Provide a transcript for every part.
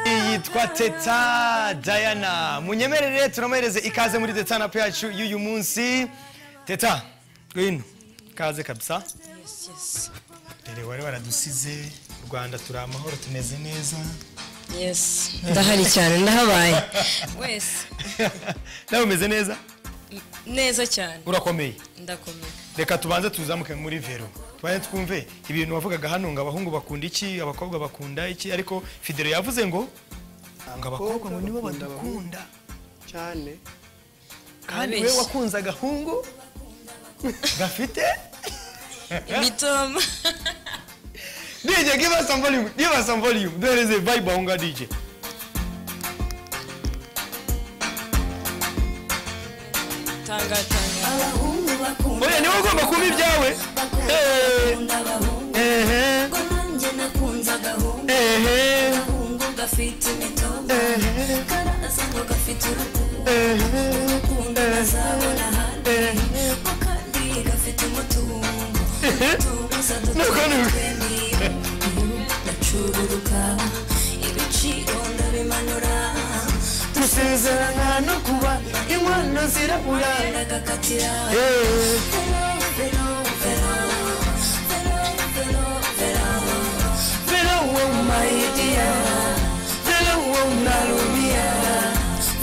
yitwa teta diana munyemerere turamuhereze ikaze muri detanapu yacu y'uyu munsi teta ngwino ikaze kabisa dore wari waradusize u rwanda turi amahoro tumeze neza yesi ndahari cyane ndahabaye wese nawe umeze neza neza cyane urakomeye ndakomeye reka tubanze tuzamuke muri vero tubanze twumve ibintu wavugaga hano ngo abahungu bakunda iki abakobwa bakunda iki ariko fidero yavuze ngo ngo abakobwa ngo nibo bakunda badukunda cyane kandi we Abeshya. wakunze agahungu gafite imitoma DJ give us some volume give us some volume there is a vibe aho ngaho DJ tangatanga abahungu bakunda oya niwe ugomba kuba ibyawe bakunda Eh, bakunda abahungu ehe ubwo nanjye nakunze agahungu ehe agahungu gafite imitobe ehe karaza ngo gafite urutugu ehe ukunda bazabona ahandi ko kandi gafite umutungo tubuza Nuko ni- twemiye ndacururuka ibiciro ndabimanura dusezerana no kuba inkono zirabura ndagakatira ehe vero vero vero vero vero vero wowe maidia vero wowe nalumia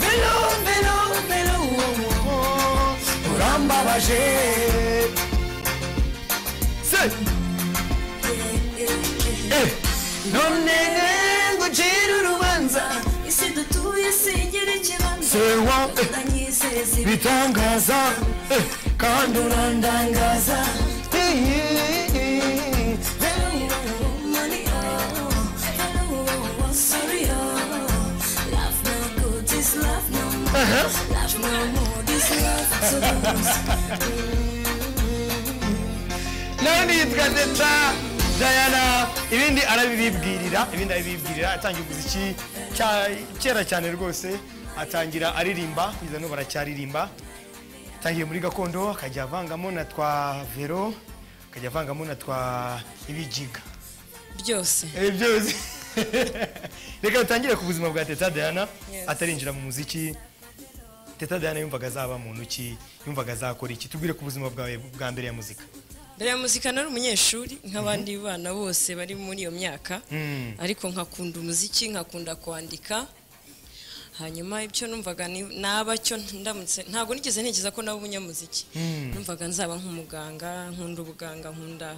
vero vero vero wowe urambabaje se Eh, none ngucira urubanza isi dutuye singira ikibanza sewa eh, ndanyizeza ibintu bitangaza eh, kandi urandangaza Eh, eh, eh, money oh hello sorry oh love no good is love no more love no more this love to lose nawe nitwa teta dayana ibindi arabibibwirira ibindi arabibibwirira atangiye umuziki cya- kera cyane rwose atangira aririmba kugeza n'ubu aracyaririmba atangiye muri gakondo akajya avangamo na twa vero akajya avangamo na twa ibijiga byose Eh, byose reka dutangire ku buzima bwa teta diana Yes. atarinjira mu muziki teta diana yumvaga azaba muntu ki yumvaga azakora iki tubwire ku buzima bwawe bwa mbere ya muzika mbere ya muzika nari umunyeshuri nk'abandi bana bose bari muri iyo myaka Mm. ariko nkakunda umuziki nkakunda kwandika hanyuma ibyo numvaga ni- naba cyo ndamutse ntabwo nigeze ntekereza ko naba umunyamuziki numvaga nzaba nk'umuganga nkunda ubuganga nkunda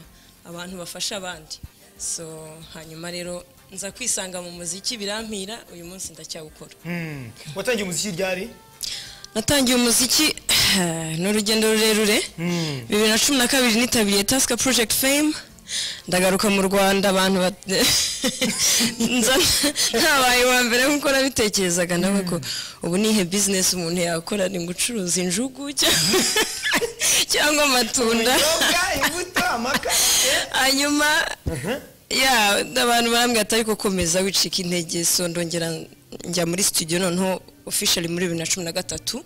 abantu bafasha abandi so hanyuma rero nza kwisanga mu muziki birampira uyu munsi ndacyawukora Hmm. watangiye umuziki ryari natangiye umuziki ni urugendo rurerure bibiri na cumi na kabiri nitabiriye tasika porojegiti fame ndagaruka mu rwanda abantu bat- nza ntabaye uwa mbere nk'uko nabitekerezaga nawe ko ubu nihe bizinesi umuntu yakora ni gucuruza injugu cyangwa- cyangwa amatunda imbuto amaka hanyuma ya abantu barambwira ati ariko komeza wicika intege so ndongera njya muri studio noneho officially muri bibiri na cumi na gatatu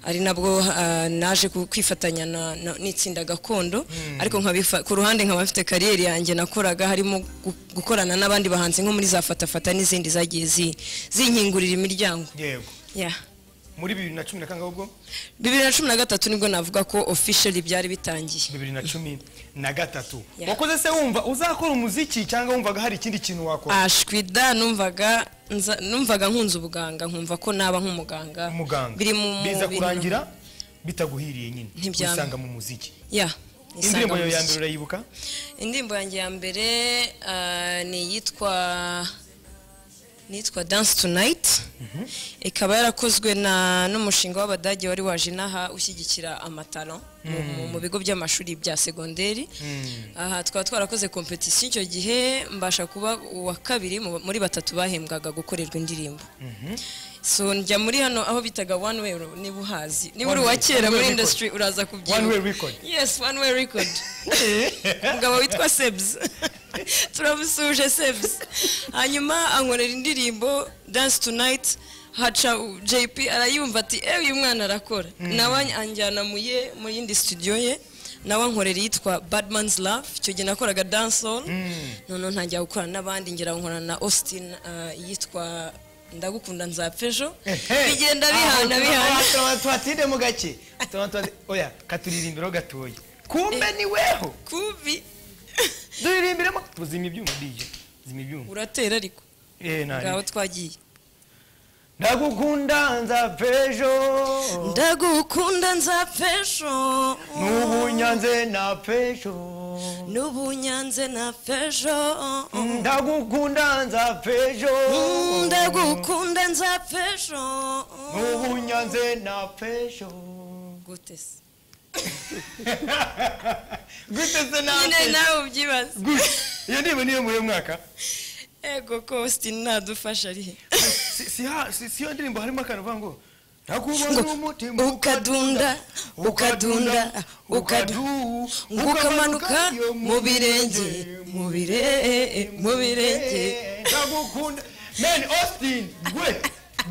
ari nabwo ah, naje ku- kwifatanya na- na- n'itsinda gakondo ariko nkabifa- ku ruhande nkaba mfite kariyeri yanjye nakoraga harimo gu- gukorana n'abandi bahanzi nko muri za fatafata n'izindi zagiye zi- zinkingurira imiryango yego Yeah. muri bibiri na cumi na kangahe ubwo bibiri na cumi na gatatu nibwo navuga ko officially byari bitangiye bibiri na cumi na gatatu Yeah. wakoze se wumva uzakora umuziki cyangwa wumvaga hari ikindi kintu wakora ashwida numvaga nza- numvaga nkunze ubuganga nkumva ko naba nk'umuganga umuganga biri mu mu- biza biri- kurangira bitaguhiriye nyine Ntibyaba. usanga mu muziki ya indirimbo yawe ya isanga mbere muziki. urayibuka indirimbo yanjye ya mbere ah, ni iyitwa nitwa dance tonight ikaba yarakozwe na n'umushinga w'abadage wari waje inaha ushyigikira amatalo mu- mu- mu bigo by'amashuri bya segonderi aha twaba twarakoze kompetisiyo icyo gihe mbasha kuba uwa kabiri mu- muri batatu bahembwaga gukorerwa indirimbo so njya muri hano aho bitaga one way niba uhazi niba One uri uwa Way, One kera Way muri Record. industry uraza kubyibuka One Way Record. yes one way record umugabo witwa sebs turamusuje sebs hanyuma ankorera indirimbo dance tonight haca u- jp arayumva ati ewe uyu mwana arakora nawe anjyana mu ye mu yindi studio ye nawe ankorera iyitwa badman's love icyo gihe nakoraga dancehall noneho ntangira gukorana n'abandi ngera nkorana na austin ah, yitwa ndagukunda nzapfa ejo Ehe. bigenda Aho bihana tuba- bihana aho tuba- twatinde mu gake Tuba- tuba- oya katuririmbiro gatoya kumbe ni weho kubi duririmbiremo tuzima ibyuma dije zima ibyuma uratera ariko Eh, nari. ngaho twagiye ndagukunda nzapfa ejo ndagukunda nzapfa ejo n'ubu nyanze napfa ejo n'ubunyanze napfa ejo ndagukunda nzapfa ejo Mm, ndagukunda nzapfa ejo n'ubu nyanze napfa ejo gute se gute se napfa nyine ejo nawe ubyibaze gute iyo ndiba niyo muri uyu mwaka ego ko sitini ntadufasha arihe Si- si ha- si- siyo ndirimbo harimo akantu uvuga ngo nakubona umutima ukadunda ukadunda ukadu ukamanuka mu birenge mu bire mu birenge ndagukunda meni austin gwe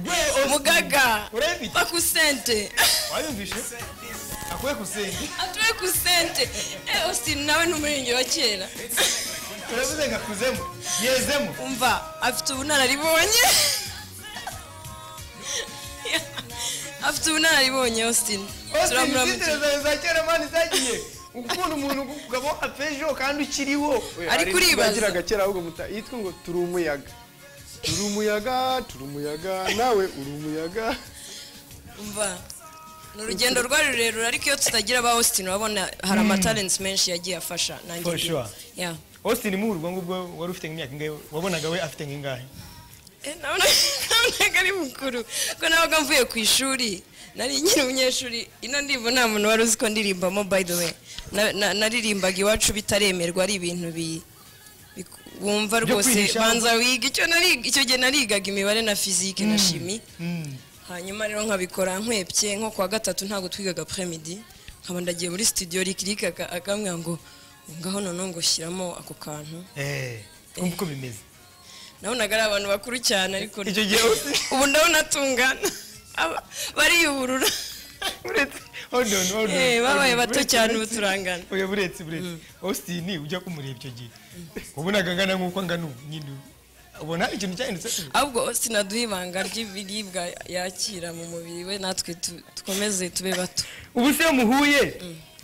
gwe Austin. mugaga ureba iki bakusente wayumvishe akuye kusenga atuwe kusente Eh, austin nawe ni umurenge wa kera uravuze ngo akuzemo yezemo umva afite ubunararibonye afite ubunararibonye austin austin turamuramutse izitiro zawe za kera mani zagiye ukunda umuntu ukaba wapejo kandi ukiriho ariko uribaza bagiraga kera ahubwo muta yitwa ngo turi umuyaga turi umuyaga turi umuyaga nawe uri umuyaga umva ni urugendo rwari rurerure ariko iyo tutagira aba austin urabona hari amatarensi menshi yagiye afasha nanjye For ndi- sure. Yeah. austin mu urwo ngubwo wari ufite nk'imyaka ingahe wabonaga we afite nk'ingahe Eh, nabona- nabonaga ari mukuru ko nabaga mvuye ku ishuri nari nyine umunyeshuri ino ndirimbo nta muntu wari uzi ko ndirimbamo by the way Na- na- naririmbaga iwacu bitaremerwa ari ibintu bi biku- wumva rwose kwihisha. banza wiga icyo nariga icyo gihe narigaga imibare na fizike na shimi hanyuma rero nkabikora nkwepye nko kuwa gatatu ntabwo twigaga premidi nkaba ndagiye muri studio rikirika aka- akambwira ngo ngaho noneho ngo shyiramo ako kantu Eh, kumva uko bimeze nabonaga ari abantu bakuru cyane ariko Icyo gihe usi- ubu ndabona atungana Aba- bariyuburura buretse hold on hold on Eh, Hold babaye on. bato Buretse, cyane ubu buretse. turangana oya buretse buretse austin ujya kumureba icyo gihe wabonaga angana nk'uko angana ubu nyine ubu. ubona ikintu cyahindutse ahubwo sinaduha ibanga ry'ibiribwa yakira mu mubiri we natwe tu- dukomeze tube bato ubu se iyo muhuye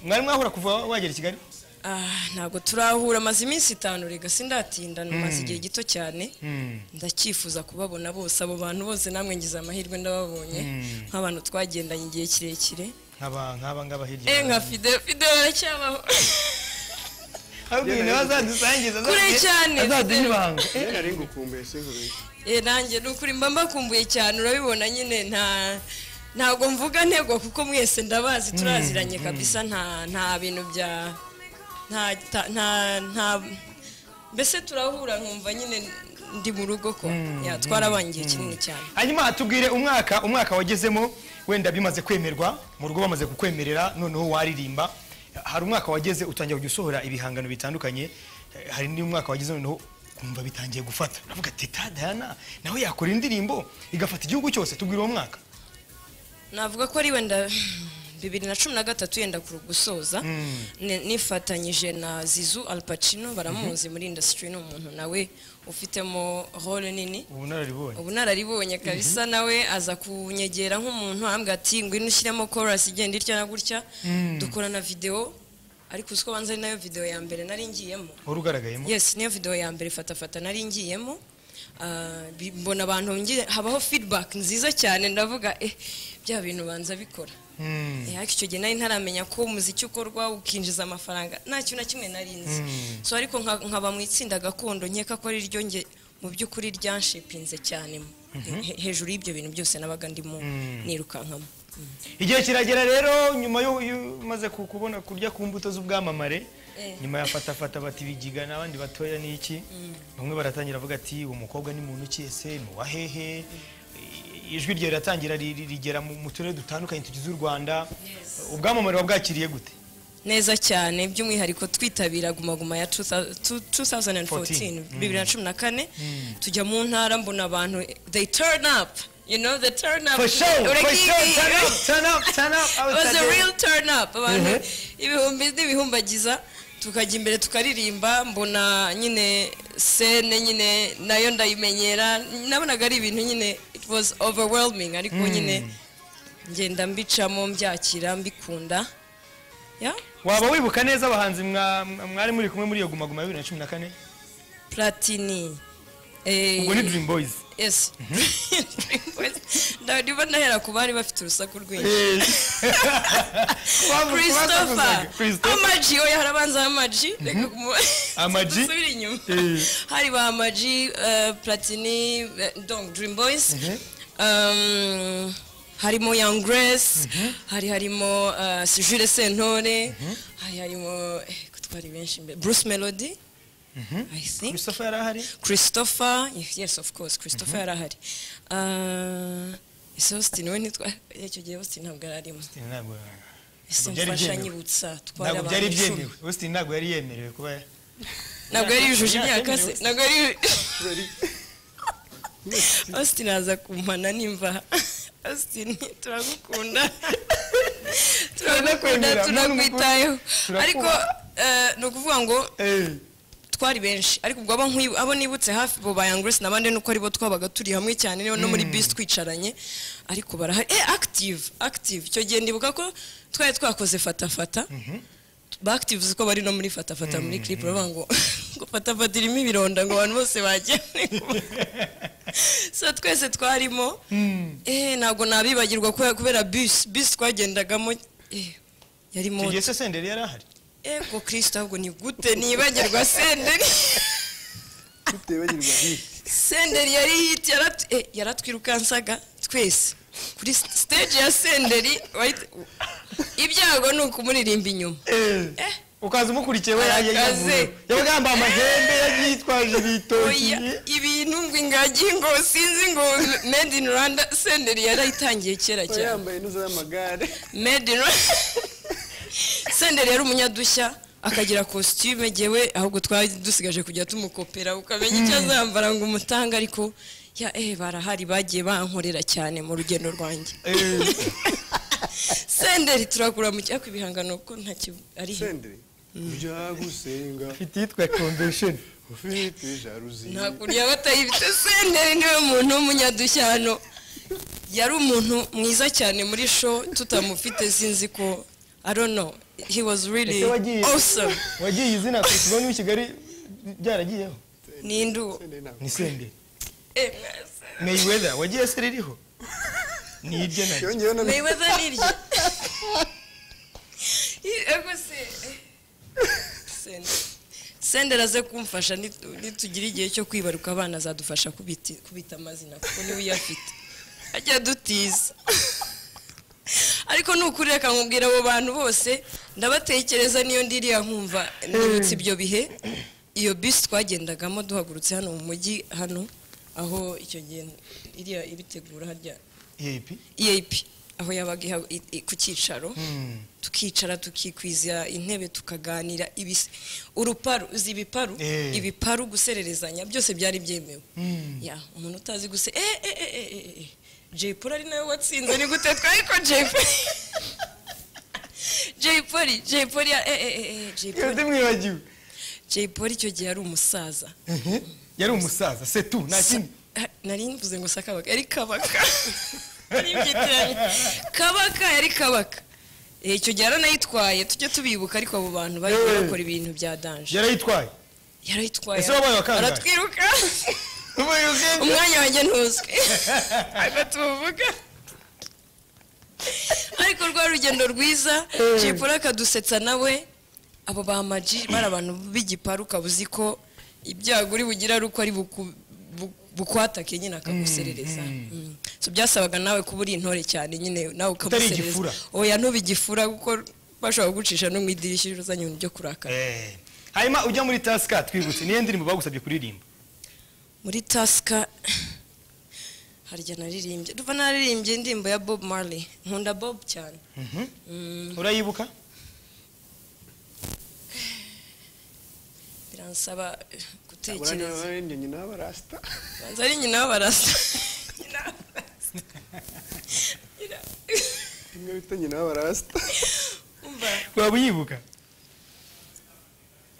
mwari mwahura kuva wagera i kigali Ah, ntabwo turahura maze iminsi itanu rega sindatinda maze igihe gito cyane ndacyifuza kubabona bose abo bantu bose namwe ngize amahirwe ndababonye nk'abantu twagendanye igihe kirekire nk'aba nk'aba ngaba hirya eh nka fide fide baracyabaho ahubwo ibintu bazadusangiza Kure azaduhe- cyane, azaduhe ibanga iyo nari ngukumbuye sinkubiye Eh, nanjye ni ukuri mba mbakumbuye cyane urabibona nyine nta ntabwo mvuga ntego kuko mwese ndabazi turaziranye kabisa nta nta bintu bya nta ta- nta nta mbese turahura nkumva nyine ndi mu rugo ko Ya, twarabanye igihe kinini cyane hanyuma tubwire umwaka umwaka wagezemo wenda bimaze kwemerwa mu rugo bamaze kukwemerera noneho waririmba hari umwaka wageze utangiye kujya usohora ibihangano bitandukanye eh, hari n'umwaka wageze noneho kumva bitangiye gufata uravuga teta dayana nawe yakora indirimbo igafata igihugu cyose tubwire uwo mwaka navuga ko ari wenda bibiri na cumi na gatatu yenda kuru- gusoza ni- nifatanyije na zizu alpacino baramuzi muri indasitiri ni umuntu nawe ufitemo role nini ubunararibonye ubunararibonye kabisa nawe aza kunyegera nk'umuntu ambwira ati ngwino ushyiremo chorus igenda itya na gutya dukorana videwo ariko uzi ko banza ari nayo videwo ya mbere nari ngiyemo wari ugaragayemo yes niyo videwo ya mbere fatafata nari ngiyemo Ah, bi- mbona abantu ngiye habaho feedback nziza cyane ndavuga eh bya bintu banza bikora Mm. Eh, ariko icyo gihe nari ntaramenya ko umuziki ukorwa ukinjiza amafaranga nta kintu na kimwe nari nzi so ariko nka- nkaba mu itsinda gakondo nkeka ko ari ryo nge mu by'ukuri ryanshipinze cyane He- hejuru y'ibyo bintu byose nabaga ndimo nirukankamo igihe kiragera rero nyuma yo yo umaze ku- kubona kurya ku mbuto z'ubwamamare nyuma ya fatafata bati bigiga n'abandi batoya ni iki bamwe baratangira bavuga ati uwo mukobwa ni muntu ki ese ni uwa hehe I- ijwi rye riratangira ri- ri- rigera mu mu turere dutandukanye tugize u rwanda ubwamamare wabwakiriye gute neza cyane by'umwihariko twitabira Guma Guma ya 2000 2014 bibiri na cumi na kane tujya mu ntara mbona abantu they turn up you know they turn up For sure, for Urakizi. sure, turn up, turn up, turn up, It was a outside. real turn up abantu ibihumbi n'ibihumbagiza tukajya imbere tukaririmba mbona nyine sene nyine nayo ndayimenyera nabonaga ari ibintu nyine it was overwhelming ariko nyine ngenda mbicamo mbyakira mbikunda ya waba wibuka neza abahanzi mwa- mwa- mwari muri kumwe muri iyo gumaguma ya bibiri na cumi na kane platini Eh, ubwo ni dream boys yes ndabona nahera ku bari bafite urusaku rwinshi Waba- christopher wasakuzaga. Christopher. amaji oya harabanza amaji reka kumu- Amaji? dusubire inyuma Eh. hari ba amaji eh, platini eh, donc dream boys Um, harimo young grace hari harimo eh, jules sentore hari harimo eh, ko twari benshi imbere bruce melody i think christopher yari ahari christopher yes of course christopher yari ahari Uh, ese austin we ntitwa icyo gihe austin ntabwo yari arimo ntabwo ese byari mfasha byemewe. nyibutsa twari ntabwo abantu byari icumi. byemewe austin ntabwo yari yemerewe kuba ntabwo yari yujuje Imyaka imyaka se yemewe. ntabwo yari austin aza kumpana nimva austin turagukunda turagukunda Turakwemera, turakwitayeho turakubaha. ariko eh, ni ukuvuga ngo Eh, twari benshi ariko ubwo abo nkwibu- abo nibutse hafi bo ba Young Grace n'abandi nuko aribo twabaga turi hamwe cyane no no muri bisi twicaranye ariko barahari eh active active icyo gihe ndibuka ko twari twakoze fatafata ba active uzi ko bari no muri fatafata muri clip baravuga ngo ngo fatafata irimo ibironda ngo abantu bose bagiye so twese twarimo eh ntabwo nabibagirwa kubera- kubera bisi bisi twagendagamo eh yari icyo moto gihe se senderi yari ahari ego kirisita ahubwo ni gute nibagirwa senderi tutibagirwa senderi yari hiti yarat- eh, yaratwirukansaga twese kuri st- stage ya senderi wahita- ibyago ni ukumulirimba inyuma Eh, Eh. ukaza umukurikiye we Arakaze. yagiye yabaga yambaye amahembe yagiye yitwaje ibitoki Oya, ibintu ngo ingagi ngo sinzi ngo made in rwanda senderi yarayitangiye kera Uba cyane yambaye n'izo y'amagare made in rwanda senderi yari umunyadushya akagira kositime gewe ahubwo twari dusigaje kujya tumukopera ukamenya icyo azambara ngo umutanga ariko ya eh barahari bagiye bankorera cyane mu rugendo rwanjye Eh, senderi turagura mu cyako ibihangano kuko ntacyo ari senderi ujya gusenga mfite iyitwa convention ufite jaruzi nta kuntu yaba atayifite senderi niwe muntu w'umunyadushya hano yari umuntu mwiza cyane muri show tutamufite sinzi ko i don't know he was really Ese wagiye- awesome wagiye izina ku kigo ni kigali byaragiyeho ni ndu senderi ntabwo ni senderi Eh, mwese. mayweather wagiye se ririho ni irye na ryo yongeyeho na mayweather ni iryo ego se Senderi. senderi aze kumfasha nitu- nitugira igihe cyo kwibaruka abana azadufasha kubiti- kubita amazina kuko niwe uyafite ajya adutiza ariko nukuri reka nkubwira abo bantu bose ndabatekereza niyo ndiriya nkumva nibutse ibyo bihe iyo bisi twagendagamo duhagurutse hano mu mujyi hano aho icyo gihe iriya ibitegura harya yep eap aho yabaga iha- i- i- ku cyicaro tukicara tukikwiza intebe tukaganira ibis- uruparu uzi ibiparu Eh. ibiparu gusererezanya byose byari byemewe Ya, umuntu utazi guse eh eh eh eh, eh eh Jay Polly ari nawe watsinze ni gute twari ko Jay Polly Jay Polly Jay Polly ya- eh eh eh eh Jay iyo Polly ndimwibagiwe Jay Polly icyo gihe yari umusaza Mhm. yari umusaza setu nta kindi Sa- ha- nari mvuze ngo si akabaka yari kabaka Nari mbyitiranya. kabaka yari kabaka Eh, icyo gihe yaranayitwaye tujye tubibuka ariko abo bantu bari Eh. bakora ibintu bya danje yarayitwaye yarayitwaye Ese wabaye wa kangahe? aratwiruka ubaye ubwenge umwanya wanjye ntuzwi ntabwo tuvuga ariko rwa rugendo rwiza jipura akadusetsa nawe abo ba maji bari abantu b'igiparu ukaba uzi ko ibyago uri bugire ari uko ari buku- bu- bukwatake nyine akaguserereza Mm. So byasabaga nawe kuba uri intore cyane nyine igifura. nawe ukamuserereza oya ntube igifura kuko bashobora kugucisha no mu idirishya uzanye ibintu byo kurakara Eh, hanyuma ujya muri tasika twibutse niyo ndirimbo bagusabye kuririmba muri tasika harya naririmbye duva naririmbye indirimbo ya bob marley nkunda bob cyane Mhm. Mm, urayibuka biransaba eh, gutekereza abandi nyina b'abarasta banza ari nyina w'abarasta Nyina w'abarasta. Nyina- imwe bita nyina b'abarasta Umva, waba uyibuka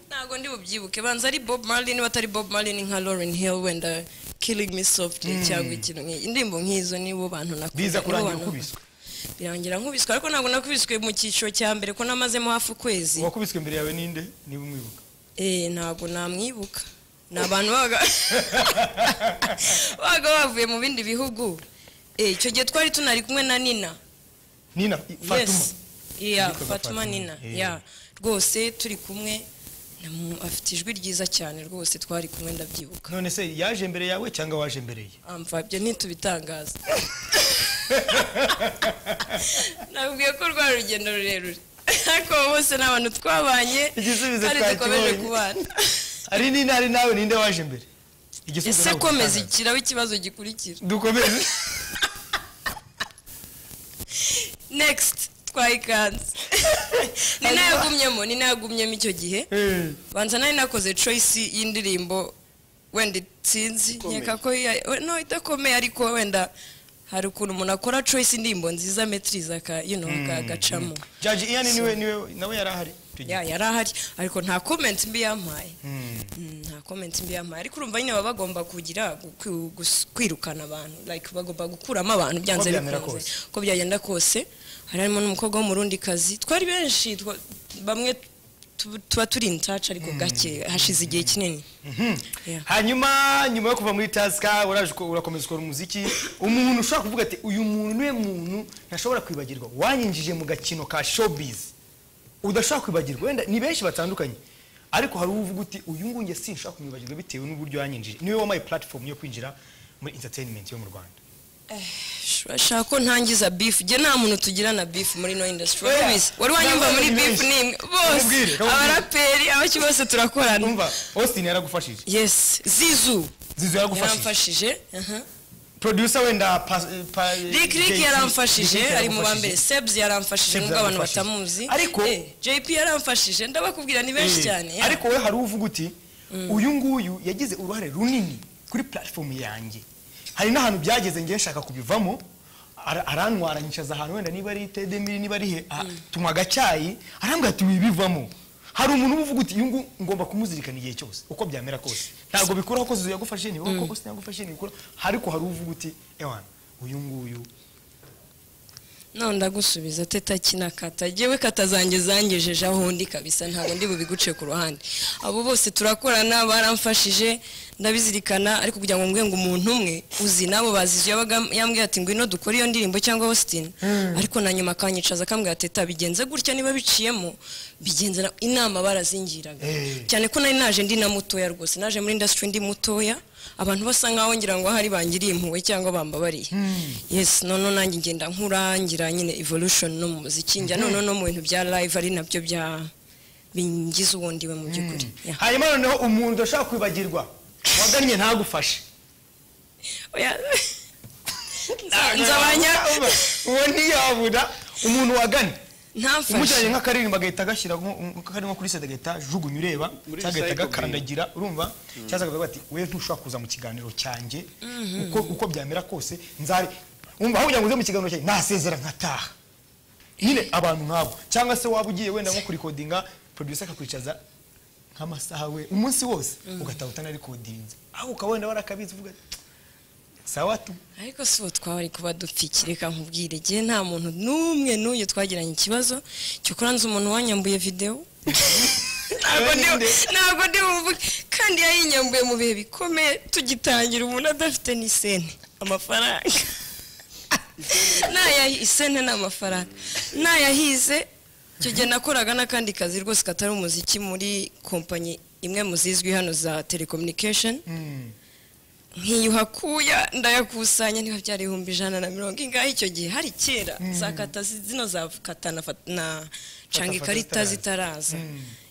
ntabwo ndi bubyibuke banza ari bob marley niba atari bob marley ni nka lauren hill wenda killing me softly cyangwa ikintu nk'iyi indirimbo nk'izo nibo bantu nakunda biza nibo kurangira bantu- ukubiswe birangira nkubiswe ariko ntabwo nakubiswe mu cyiciro cya mbere ko namazemo hafi ukwezi uwakubiswe imbere yawe ninde niba umwibuka Eh, ntabwo namwibuka ni abantu babaga babaga bavuye mu bindi bihugu Eh, icyo gihe twari tunari kumwe na nina nina fatuma yes yeah, Yitwaga Fatuma, fatuma nina eh. yeah. rwose turi kumwe namu- afite ijwi ryiza cyane rwose twari kumwe ndabyibuka none se yaje mbere yawe cyangwa waje mbere ye amfabyo ntitubitangaza nabwiye ko rwari urugendo rurerure ariko bose ni abantu twabanye Igisubizo kandi dukomeje twakibonye. kubana ari nina ari nawe ninde waje mbere ese ntabwo komeza gitangaza. ikiraba ikibazo gikurikira dukomeze next twayikanze ni nayo yagumyemo ni nayo yagumyemo icyo gihe Eh, banza nari nakoze choice y'indirimbo wenda itsinzi Ikomeye. nkeka ko ya- we- no idakomeye ariko wenda hari ukuntu umuntu akora choice indirimbo nziza metiriza aka you know, aka- agacamo jaji iyani niwe niwe nawe yari ahari Icyo gihe. ya yari ahari ariko nta comment mbi yampaye Mm, nta comment mbi yampaye ariko urumva nyine baba bagomba kugira gu- gus- kwirukana abantu like bagomba gukuramo abantu byanze byamera bikunze kose. uko byagenda kose hari harimo n'umukobwa w'umurundi kazi twari benshi twa- bamwe tu- tuba turi in touch ariko gake hashize igihe kinini Yeah. hanyuma nyuma yo kuva muri tasika uraje uko- urakomeza ukora umuziki umuntu ushobora kuvuga ati uyu muntu niwe muntu ntashobora kwibagirwa wanyinjije mu gakino ka showbiz udashobora kwibagirwa wenda ni benshi batandukanye ariko hari uwo uvuga uti uyu nguyu njye sinshobora kumwibagirwa bitewe n'uburyo yanyinjije niwe wampaye platform yo kwinjira muri entertainment yo mu rwanda urashaka ko ntangiza beef njye nta muntu tugirana beef muri no industry wari Oya, ubizi wari wanyumva ntabwo muri ari beef benshi. nimwe Kamubwire, bose kamubwire. abaraperi abaki bose turakorana umva austin yaragufashije yes zizu zizo yaragufashije yaramfashije aha. producer wenda pa- pa- Rick Rick JP, Rick yaramfashije ari mu ba yaragufashije. mbere Sebs yaramfashije Sebs nubwo abantu yaramfashije. batamuzi Ariko- Eh, JP yaramfashije ndabakubwira ni benshi Eh, cyane yeah. ariko we hari uvuga uti uyu nguyu yagize uruhare runini kuri platform yanjye hari n'ahantu byageze ngiye nshaka kubivamo ara- arantwara nyicaza ahantu wenda niba ari tedemiri niba ari he ah, tunywa agacyayi arambwira ati wibivamo hari umuntu uba uvuga uti uyu nguyu ngomba kumuzirikana igihe cyose uko byamera kose ntabwo bikuraho ko zizo yagufashije niba ko Austin yagufashije ntibikuraho ariko hari uvuga uti ewana uyu nguyu none ndagusubiza teta kinakata jewe kata zanjye zangejeje aho ndi kabisa ntabwo ndi bubiguce ku ruhande abo bose turakorana baramfashije ndabizirikana ariko kugira ngo mbwe ngo umuntu umwe uzi nabo bazizi yabaga yambwiye ati ngwino dukore iyo ndirimbo cyangwa Austin ariko na nyuma akanyicaza akambwira ati teta bigenze gutya niba biciyemo bigenze na- inama barazingiraga Eh. cyane ko nari naje ndi na mutoya rwose naje muri industry ndi mutoya abantu basa nkaho ngira ngo hari bangiriye impuhwe cyangwa bambabariye yes noneho nanjye ngenda nkura ngira nyine evolution no mu muziki njya noneho no mu bintu bya live ari nabyo bya bingize uwo ndiwe mu by'ukuri Yeah. hanyuma noneho umuntu udashobora kwibagirwa wagannye ntagufashe Oya. nzabanya uwo ntiyabura umuntu wagane umujyanye ntamfashe nk'akaririmbo agahita agashyira kari nko kuri sede agahita ajugunya ureba Muri cyangwa agahita recycle bin. agakandagira urumva cyangwa akavuga ati we ntushobora kuza mu kiganiro cyanjye uko uko byamera kose nzari wumva aho kugira ngo uze mu kiganiro cyanjye nasezera nkataha nyine abantu nk'abo cyangwa se waba ugiye wenda nko kurikodinga producer akakwicaza nk'amasaha we umunsi wose ugataha utanarikodinze aho ukaba wenda warakabizi uvuga ati, sawa tu ariko si uwo twari kuba dupfiki reka nkubwire igihe nta muntu n'umwe n'uyu twagiranye ikibazo cyokora nzi umuntu wanyambuye videwo ntabwo ndi Nde? ntabwo ndi buvuge kandi yayinyambuye mu bihe bikomeye tugitangira umuntu adafite n'isente amafaranga nayahi isente ni amafaranga nayahize icyo gihe nakoraga n'akandi kazi rwose katari umuziki muri kompanyi imwe mu zizwi hano za telecommunication nkiyuhakuya ndayakusanya niba byari ibihumbi ijana na mirongo ingahe icyo gihe hari kera za kata zi- zino za kata na fata- na canga fata ikarita zitaraza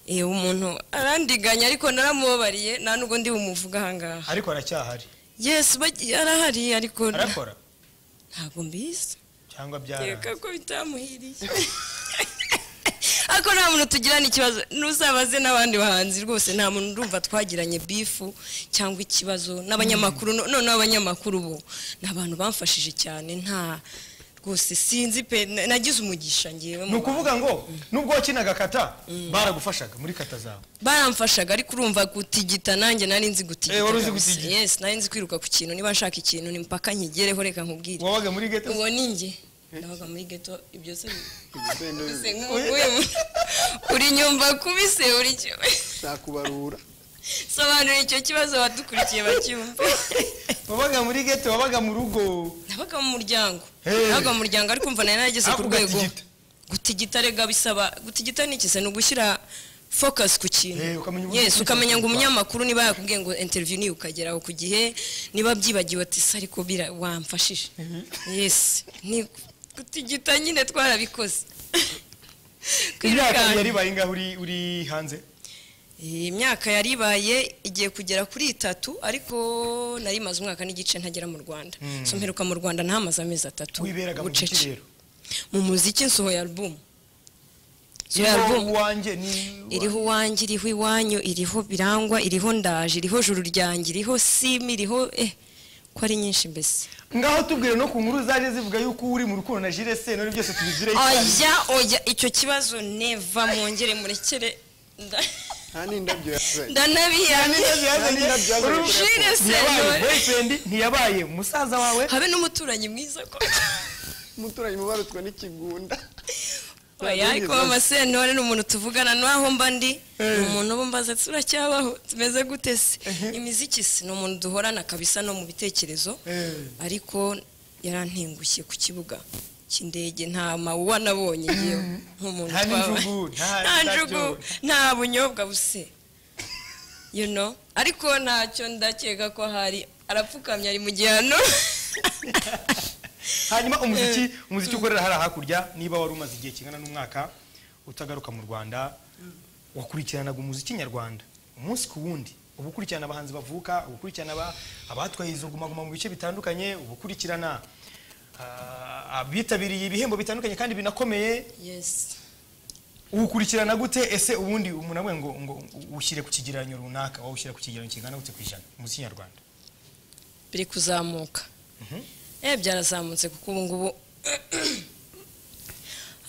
Eh, umuntu arandiganya ariko naramubabariye nta nubwo ndi bumuvuga ahangaha ariko aracyahari yes bagi- arahari ariko arakora ntabwo mbizi cyangwa byara reka ko bitamuhiriye ariko nta muntu tugirana ikibazo ntuzabaze n'abandi bahanzi rwose nta muntu urumva twagiranye bifu cyangwa ikibazo n'abanyamakuru no- noneho abanyamakuru bo ni abantu bamfashije cyane nta rwose sinzi pe na- nagize umugisha ngewe ni mu bantu. ukuvuga ngo nubwo wakinaga kata baragufashaga muri kata zawe baramfashaga ariko urumva gutigita nanjye nari nzi gutigita Eh, wari uzi kabisa. gutigita. yes nari nzi kwiruka ku kintu niba nshaka ikintu ni mpaka nkigereho reka nkubwire wabaga muri gete uwo ni njye nabaga muri geto ibyo se Ibisende se nk'uyu uri nyumva kubise uri cyo- nakubarura sobanura icyo kibazo abadukurikiye bacyumve wabaga muri gete wabaga mu rugo nabaga mu muryango Hey. nabaga mu muryango ariko mva nari narageze Ariko ku rwego ugatigita. gutigita rega bisaba gutigita ni iki se ni ugushyira focus ku kintu Eh, ukamenya uburyo yes ukurikiza ukamenya ngo ubuzima. umunyamakuru niba yakubwiye ngo interview niyo ukageraho ku gihe niba byibagiwe ati se ariko bira wamfashije yes ni gutigita nyine twarabikoze imyaka Kwirukana. yaribaye ngaho uri uri hanze Iyi myaka yari ibaye igiye kugera kuri itatu ariko nari maze umwaka n'igice ntagera mu rwanda so mperuka mu rwanda ntamaze amezi atatu wiberaga mu bucece. kirero mu muziki nsohoye albumu iyo albumu wanjye ni iriho uwanjye iriho iwanyu iriho birangwa iriho ndaje iriho juru ryanjye iriho simi iriho eh ko ari nyinshi mbese ngaho tubwire no ku nkuru zaje zivuga yuko uri mu rukundo na Jules none byose tubizireho oya oya icyo kibazo neva mwongere murekere nda- nta n'indabyo yazanye ndanabiyanye Jules ntiyabaye Sentore. boyfriend ntiyabaye musaza wawe habe n'umuturanyi mwiza ko umuturanyi mubarutwa n'ikigunda oya ariko mama sentore ni umuntu tuvugana n'aho mba ndi ni umuntu uba mbaza ati turacyabaho tumeze gute se imiziki se ni umuntu duhorana kabisa no mu bitekerezo ariko yarantengushye ku kibuga cy'indege nta mawuwa nabonye yewe nk'umuntu Nta twaba- n'injugu, nta- nta nta njugu byobo. nta bunyobwa buse you know ariko ntacyo ndakeka ko hari arapfukamye ari mu gihano hanyuma umuziki umuziki ukorera hariya hakurya niba wari umaze igihe kingana n'umwaka utagaruka mu rwanda wakurikiranaga umuziki nyarwanda umunsi ku wundi uba ukurikirana abahanzi bavuka uba ukurikirana aba- abatwaye izo gumaguma mu bice bitandukanye uba ukurikirana ah, abitabiriye ibihembo bitandukanye kandi binakomeye yes uwukurikirana gute ese ubundi umuntu avuga ngo ngo ushyire ku kigereranyo runaka wawushyira ku kigereranyo kingana gute ku ijana umuziki nyarwanda biri kuzamuka eh byarazamutse kuko ubu ngubu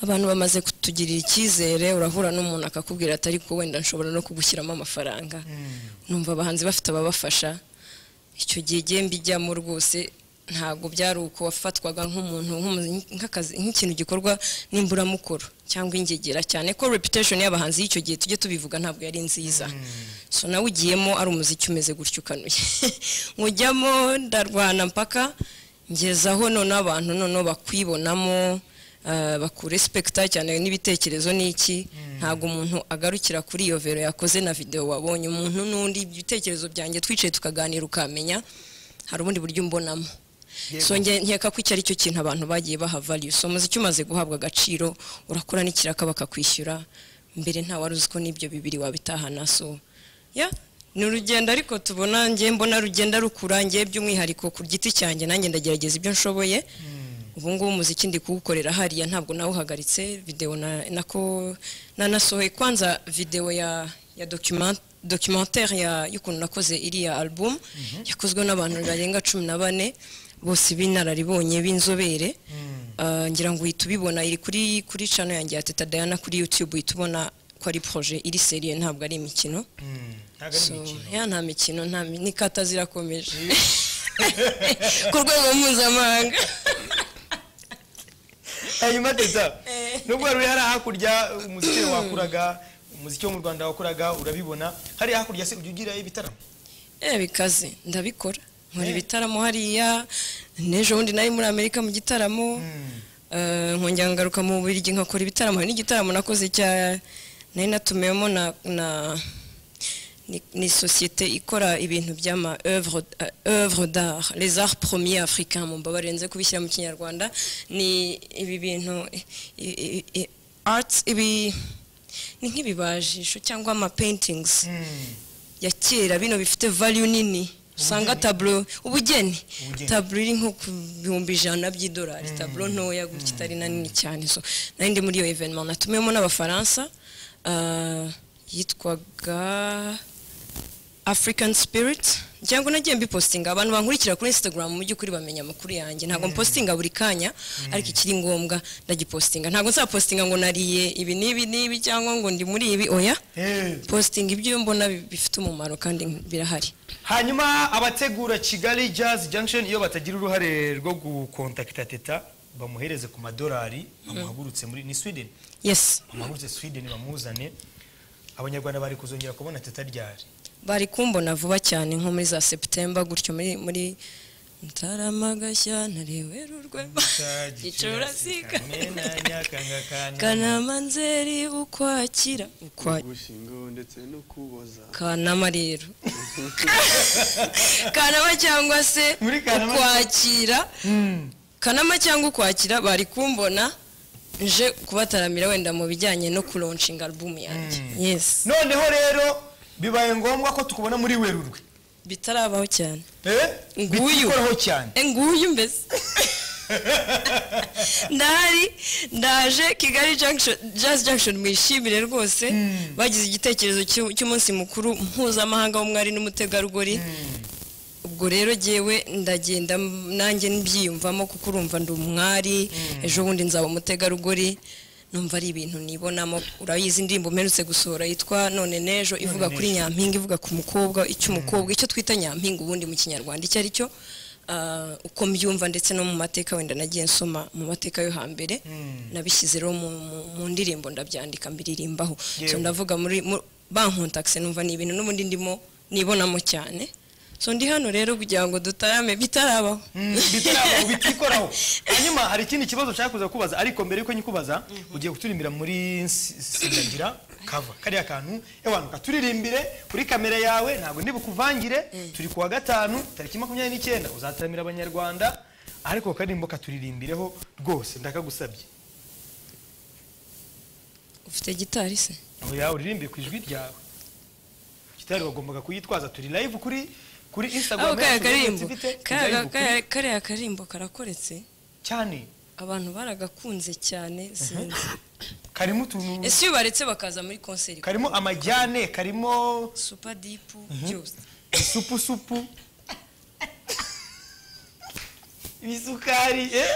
abantu bamaze kutugirira icyizere urahura n'umuntu akakubwira ati ariko wenda nshobora no kugushyiramo amafaranga numva abahanzi bafite ababafasha icyo gihe igihe mbijyamo rwose ntabwo byari uko wafatwaga nk'umuntu nk'umu- nk'akazi nk'ikintu gikorwa n'imburamukoro cyangwa ingegera cyane ko reputation y'abahanzi y'icyo gihe tujye tubivuga ntabwo yari nziza so nawe ugiyemo ari umuziki umeze gutyo ukanuye nkujyamo ndarwana mpaka ngezaho noneho abantu noneho bakwibonamo ah, bakurespekita cyane n'ibitekerezo n'iki ntabwo umuntu agarukira kuri iyo vero yakoze na videwo wabonye umuntu n'undi ibitekerezo byanjye twicaye tukaganira ukamenya hari ubundi buryo umbonamo so nge- nkeka ko icyo ari cyo kintu abantu bagiye baha value so umuziki umaze guhabwa agaciro urakora n'ikiraka bakakwishyura mbere nta wari uzi ko n'ibyo bibiri wabitahana so ya ni urugendo ariko tubona nge mbona rugenda rukura nge by'umwihariko ku giti cyanjye nanjye ndagerageza ibyo nshoboye ubu ngubu umuziki ndi kuwukorera hariya ntabwo nawuhagaritse videwo na- nako nanasohoye kwanza videwo ya ya document documentaire ya y'ukuntu nakoze iriya album yakozwe n'abantu barenga cumi na bane bose b'inararibonye b'inzobere Ah, ngira ngo uhita ubibona iri kuri kuri channel yanjye ya Teta Diana kuri YouTube uhita ubona ko ari projet iri serie ntabwo ari imikino ntabwo ari so imikino ya nta mikino nta mi- ni kata zirakomeje ku rwego mpuzamahanga hanyuma teta nubwo wari uri hariya hakurya umuziki wakuraga umuziki wo mu rwanda wakoraga urabibona hariya hakurya se ujya ugira ibitaramo Eh bikaze ndabikora nkora Eh. ibitaramo hariya n'ejo bundi nari muri amerika mu gitaramo Eh, nkongera ngaruka mu buriri nkakora ibitaramo hari n'igitaramo nakoze cya nari natumiwemo na, na ni, ni sosiyete ikora ibintu by'ama œuvre euh, œuvre d'art les arts premiers africains mu mbabare nze kubishyira mu kinyarwanda ni ibi bintu i- i- i- arts ibi ni nk'ibibajisho cyangwa ama paintings ya kera bino bifite value nini usanga taburo ubugeni Ubugeni. taburo iri nko ku bihumbi ijana by'idolari taburo ntoya gutya itari na nini cyane so nari ndi muri iyo evenement natumiyemo n'abafaransa ah, yitwaga african spirit ngira nagiye mbipostinga abantu bankurikira kuri instagram mu by'ukuri bamenya amakuru yanjye ntabwo mpostinga buri kanya ariko ikiri ngombwa ndagipostinga ntabwo nzapostinga ngo nariye ibi n'ibi n'ibi cyangwa ngo ndi muri ibi oya Eh. postinga ibyo mbona bi- bifite umumaro kandi birahari hanyuma abategura kigali jazz junction iyo batagira uruhare rwo gukontakita teta bamuhereze ku madolari bamuhagurutse muri ni sweden yes bamuhagurutse sweden bamuzane abanyarwanda bari kuzongera kubona teta ryari bari kumbona vuba cyane nko muri za septemba gutyo muri muri Ntaramagashya ntarewerurwe gicurasika kanama nzeri ukwakira ukwakira gushingo ndetse no kuboza kanama rero kanama cyangwa se Muri Kanama- ukwakira kanama cyangwa ukwakira bari kumbona nje kubataramira wenda mu bijyanye no kuronshinga alubumu yanjye yes noneho rero bibaye ngombwa ko tukubona muri werurwe bitarabaho cyane Eh? Nguyu. Bitikoraho cyane E, nguyu mbese ndahari ndaje kigali junction jazz junction mwishimire rwose bagize igitekerezo cy'u- cy'umunsi mukuru mpuzamahanga w'umwari n'umutegarugori ubwo rero jyewe ndagenda m- nanjye mbyiyumvamo kuko urumva ndi umwari ejo bundi nzaba umutegarugori numva ari ibintu nibonamo urayizi indirimbo mperutse gusohora yitwa none n'ejo ivuga kuri nyampinga ivuga ku mukobwa icy'umukobwa icyo twita nyampinga ubundi mu kinyarwanda icyo ari cyo Ah, uko mbyumva ndetse no mu mateka wenda nagiye nsoma mu mateka yo hambere nabishyize rero mu, mu, mu ndirimbo ndabyandika mbiririmbaho so Yewe. ndavuga muri mu- bankontakise numva ni ibintu n'ubundi ndimo nibonamo cyane so ndi hano rero kugira ngo dutarame bitarabaho Mm, bitarabo, bitikoraho hanyuma hari ikindi kibazo nshaka kuza kubaza ariko mbere yuko nyikubaza ugiye kuturimbira muri S- sindagira kava kariya kantu ewantu katuririmbire kuri kamera yawe ntabwo ndi bukuvangire turi kuwa gatanu tariki makumyabiri n'icyenda uzataramira abanyarwanda ariko karirimbo katuririmbireho rwose ndakagusabye ufite gitari se aho yawe uririmbe ku ijwi ryawe kitari wagombaga kuyitwaza turi live kuri kuri aho instagram kariya yacu, karimbo turi live kariya kuri- kariya- kariya karimbo karakoretse cyane abantu baragakunze cyane sinzi karimo utuntu ese iyo baretse bakaza muri konseri karimo amajyane karimo super dipu byose isupu supu ibisukari eh?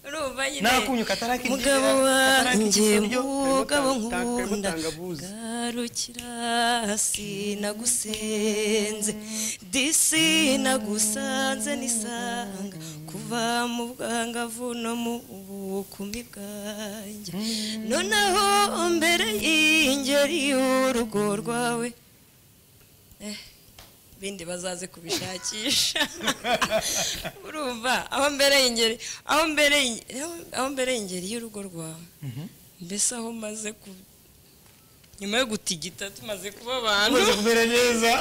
urumva nyine n'akunyu katarakije mugabo wanjye mugabo Tangabuzi. nkunda garukira sinagusenze disi nagusanze nisanga kuva mu bwangavu no mu bukumi bwanjye noneho mbere y'ingeri y'urugo rwawe Eh, bindi bazaze kubishakisha urumva aho mbere y'ingeri aho mbere y'inge- aho- aho mbere y'ingeri y'urugo rwawe mbese aho maze ku nyuma yo gutigita tumaze kuba abantu umaze kumera neza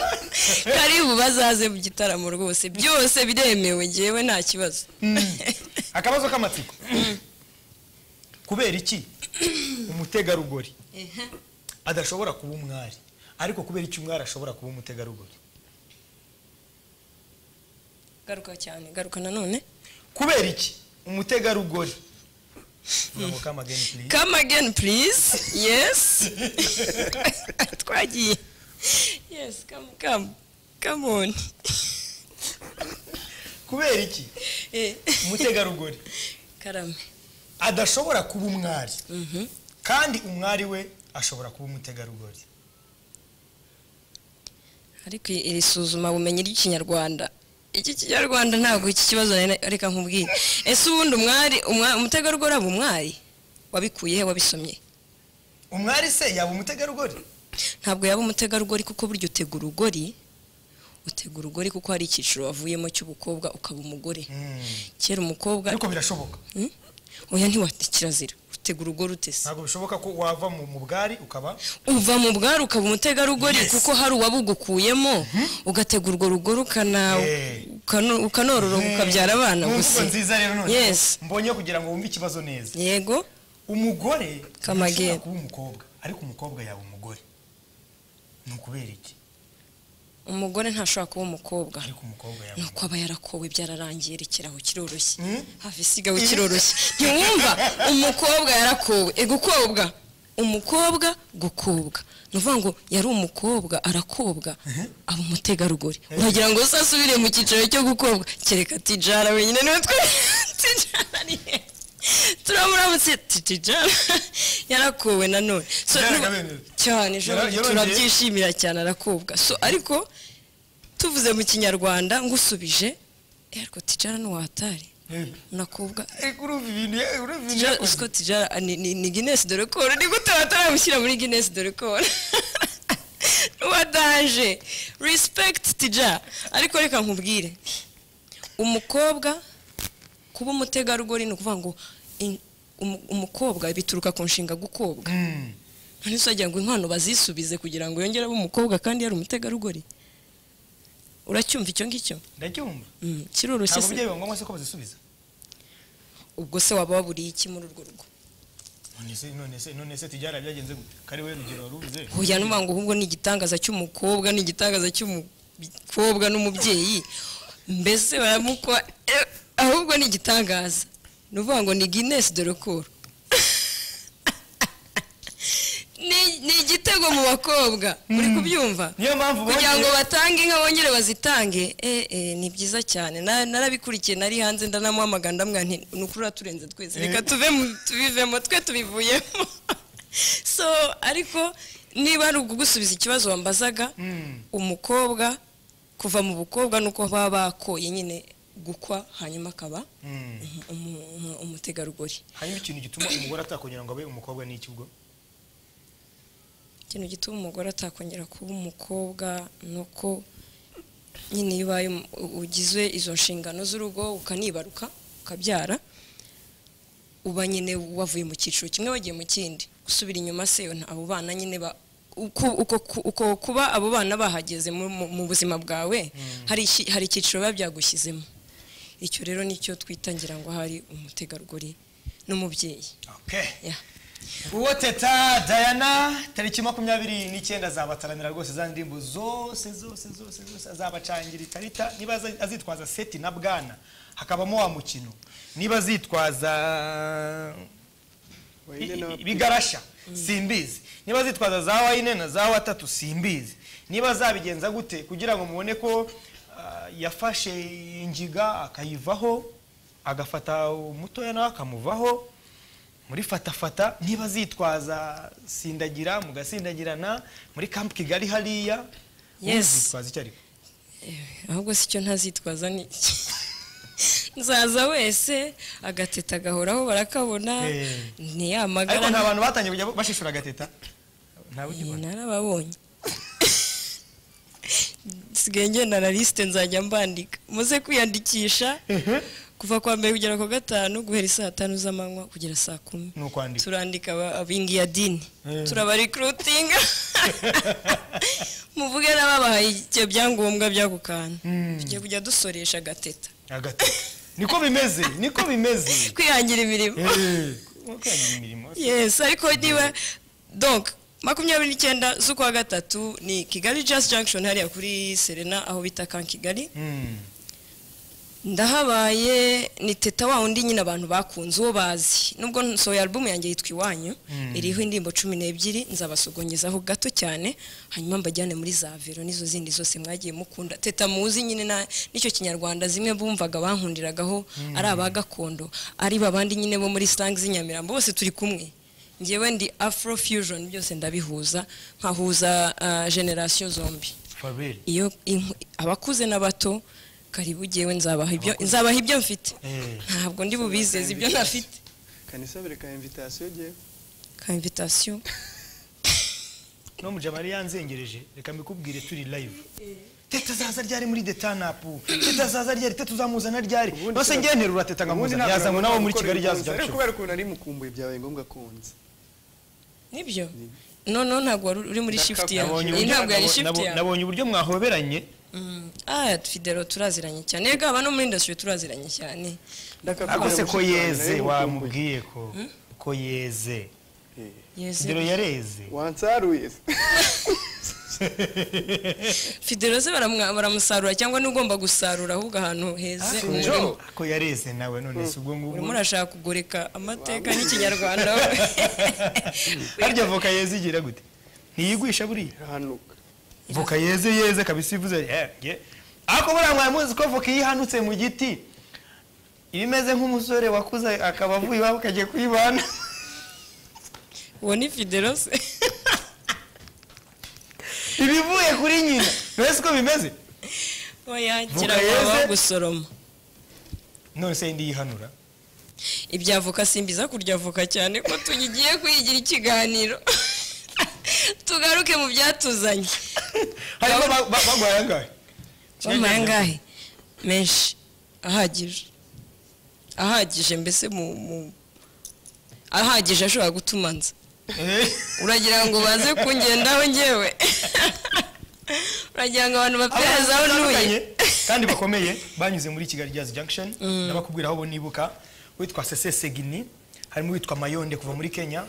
karibu bazaze mu gitaramo rwose byose biremewe ngewe nta kibazo akabazo k'amatsiko kubera iki umutegarugori adashobora kuba umwari ariko kubera iki umwari ashobora kuba umutegarugori garuka cyane garuka nanone kubera iki umutegarugori Murabo come again, please. come again please yes twagiye yes come come come on kubera iki Eh, umutegarugori karame adashobora kuba umwari kandi umwari we ashobora kuba umutegarugori ariko iri suzumabumenyi ry'ikinyarwanda iki kinyarwanda ntabwo iki kibazo nari- reka nkubwire ese ubundi umwari umwa- umutegarugori aba umwari wabikuye he wabisomye umwari se yaba umutegarugori ntabwo yaba umutegarugori kuko burya utega urugori utega urugori kuko hari icyiciro wavuyemo cy'ubukobwa ukaba umugore kera umukobwa ariko birashoboka Hmm? oya ntiwate kirazira utega urugori utese ntabwo bishoboka ko wava mu mu bwari ukaba uva mu bwari ukaba umutegarugori kuko hari uwabugukuyemo ugatega urwo rugori ukana- Eh. ukano- ukanororoka ukabyara abana Mu mvugo gusa nziza rero none Yes. mbonye kugira ngo wumve ikibazo neza yego umugore Come again. ntashobora kuba umukobwa ariko umukobwa yaba umugore ni ukubera iki umugore ntashobora kuba umukobwa ariko umukobwa yaba nuko aba yarakowe byararangiye rekeraho kiroroshye Mm. hafi isigaho kiroroshye ntiwumva umukobwa yarakowe egukobwa umukobwa gukobwa ni ukuvuga ngo yari umukobwa arakobwa aba umutegarugori wagira ngo se asubire mu cyiciro cyo gukobwa kereka tijara wenyine niwe twe tijara niye turamuramutse tijara yarakowe nanone So, Tijara niba- Kabendera. cyane Yara- jean yarongeye- turabyishimira cyane arakobwa so ariko tuvuze mu kinyarwanda ngusubije eh, ariko tijara ntiwatari unakobwa Ariko urumva ibintu ya- urumva ibintu Tijara- yakoze. Scott Tijara ni, ni, ni Guinness de record ni gute bataramushyira muri Guinness de record wadaje respect Tijara ariko reka nkubwire umukobwa kuba umutegarugori ni ukuvuga ngo in- umu- umukobwa bituruka ku nshinga gukobwa none se wagira ngo inkwano bazisubize kugira ngo yongere abe umukobwa kandi yari umutegarugori uracyumva icyo ngicyo ndacyumva Mm, kiroroshye ntabwo se byaba ngombwa se ko bazisubiza ubwo se waba waburiye iki muri urwo rugo none se none se none se tijyara byagenze gute kari we rugero warubuze Hoya nuvuga ngo ahubwo ni igitangaza cy'umukobwa ni igitangaza cy'umukobwa n'umubyeyi mbese baramukwa eh, ahubwo ni igitangaza ni ukuvuga ngo ni Guinness de record Ni- ni igitego mu bakobwa uri kubyumva niyo mpamvu kugira ngo bongeye- batange inka bongere bazitange eh, eh, ni byiza cyane Na- narabikurikiye nari hanze ndanamuhamagara ndamwira nti ni ukuri uraturenze twese reka tuve mu- tubivemo twe tubivuyemo so ariko niba ari ukugusubiza ikibazo wambazaga umukobwa kuva mu bukobwa ni uko baba bakoye nyine gukwa hanyuma akaba Mm. umu- umu- umu- umutegarugori hanyuma ikintu gituma umugore atakongera ngo abe umukobwa ni iki ubwo ikintu gituma umugore atakongera kuba umukobwa ni uko nyine iyo ubaye um- u- ugize izo nshingano z'urugo ukanibaruka ukabyara uba nyine wavuye mu cyiciro kimwe wagiye mu kindi gusubira inyuma se nta- abo bana nyine ba uko, uko, uko kuba abo bana bahageze mu, mu, mu buzima bwawe hari iki- hari icyiciro biba byagushyizemo icyo rero nicyo twita ngira ngo hari umutegarugori n'umubyeyi okay yeah. uwo teta dayana tariki makumyabiri n'icyenda azabataramira rwose za ndirimbo zose zose zose zose azabacangira ikarita niba aza- azitwaza seti na bwana hakabamo wa mukino niba azitwaza i- Wayne na- i- ibigarasha simbizi niba azitwaza za wayine na za watatu simbizi niba azabigenza gute kugira ngo mubone ko ah, yafashe ingiga akayivaho agafata umutoya nawe akamuvaho muri fatafata niba zitwaza sindagira mugasindagirana muri kampu kigali hariya Yes. zitwaza icyo ariko ahubwo si cyo ntazitwaza ni nzaza wese agateta gahoraho barakabona Eh. ariko nta ntiyamagara bantu batangiye kujya bashishura agateta ntawe ugibona narababonye sigaye ngenda na lisite nzajya mbandika muze kwiyandikisha kuva kwa mbere kugera ku wa gatanu guhera saa tanu z'amanywa kugera saa kumi ni ukwandika turandika aba- abingiya dini turabarikrutinga muvuge n'ababahaye ibyo byangombwa by'ako kantu tugiye kujya dusoresha agateta agateta niko bimeze niko bimeze kwihangira imirimo Eh, kwihangira imirimo yes ariko niba donc makumyabiri n'icyenda z'ukwa gatatu ni kigali jazz junction hariya kuri serena aho bita kan kigali Mm. ndahabaye ni teta wa undi nyine abantu bakunze uwo bazi nubwo nsohoye album yanjye yitwa iwanyu iriho indirimbo cumi n'ebyiri nzabasugongezaho gato cyane hanyuma mbajyane muri za vero n'izo zindi zose mwagiye mukunda teta muzi nyine na- n'icyo kinyarwanda zimwe bumvaga bankundiragaho ari aba gakondo ari babandi nyine bo muri slang z'inyamirambo bose turi kumwe ngewe ndi afro fusion byose ndabihuza nkahuza ah, generation zombi Fabel. iyo inku- abakuze n'abato karibu gewe nzabaha ibyo nzabaha ibyo mfite Eh. ntabwo ndi bubizeze ibyo ntafite kanisa bereka invitation yewe ka invitation no mujabari yanzengereje reka mbikubwire turi live teta zaza ryari muri detanapu teta zaza ryari teta uzamuzana ryari Ubundi bose sinaku- ngiye nterura teta nkamuzana yazanywe nabo muri kigali jazz ariko junction kubera ukuntu ari mukumbuye byabaye ngombwa kunza nibyo no no ntabwo wari uri muri shift yawe Nabonye iyi uburyo- ntabwo yari nabo- shift nabo- yawe nabonye uburyo mwahoberanye Mm. ah fidelo turaziranye cyane yego aba no muri industry turaziranye cyane ariko se ko yeze wamubwiye ko ko yeze yeze fidelo yareze wansaruye se fideroze baramwa- baramusarura cyangwa n'ugomba gusarura ahubwo ahantu heze umurima Joe ko yareze nawe none si ubwo urimo ngubwo urashaka kugoreka amateka n'ikinyarwanda harya voka yeze igira gute ntiyigwisha buriya irahanuka voka yeze yeze kabisa ivuze eh, ye. ariko buriya mwari muzi ko voka iyo ihanutse mu giti iba imeze nk'umusore wakuze akaba avuye iwabo akagiye kuyibana uwo ni fideroze ibivuye kuri nyina mbese uko bimeze yakira Voka yeze. baba gusoroma none se yindi yihanura ibya voka simbiza kurya voka cyane ko tugiye kuyigira ikiganiro tugaruke mu byatuzanye harimo ba- ba- bagwaye angahe bamaye angahe menshi ahagije ahagije mbese mu mu- ahagije ashobora gutuma nza Eh. uragira ngo baze kungendaho ngewe uragira ngo abantu baperezaho Abantu batandukanye ntuye kandi bakomeye banyuze muri kigali jazz junction ndabakubwira aho bo nibuka witwa sese segini harimo witwa mayonde kuva muri kenya